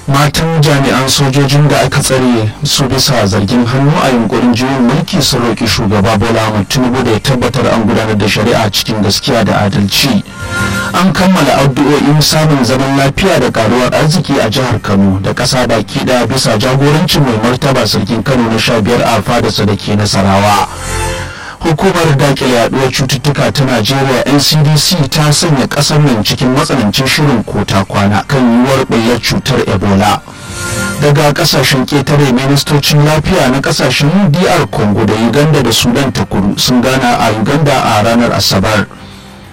matan jami'an sojojin da aka tsare su bisa zargin hannu a yunkurin juyin mulki sun roƙi shugaba bola ahmad tinubu da ya tabbatar an gudanar da shari'a cikin gaskiya da adalci an kammala addu'o'in samun zaman lafiya da karuwar arziki a jihar kano da ƙasa baki ɗaya bisa jagorancin mai martaba sarkin kano na sha biyar a fadarsa da ke nasarawa hukumar dakile yaduwar cututtuka ta najeriya ncdc ta sanya kasar nan cikin matsanancin shirin kota kwana kan yiwuwar ɓullar cutar ebola daga kasashen ƙetare ministocin lafiya na kasashen dr congo da uganda da sudan ta kudu sun gana a uganda a ranar asabar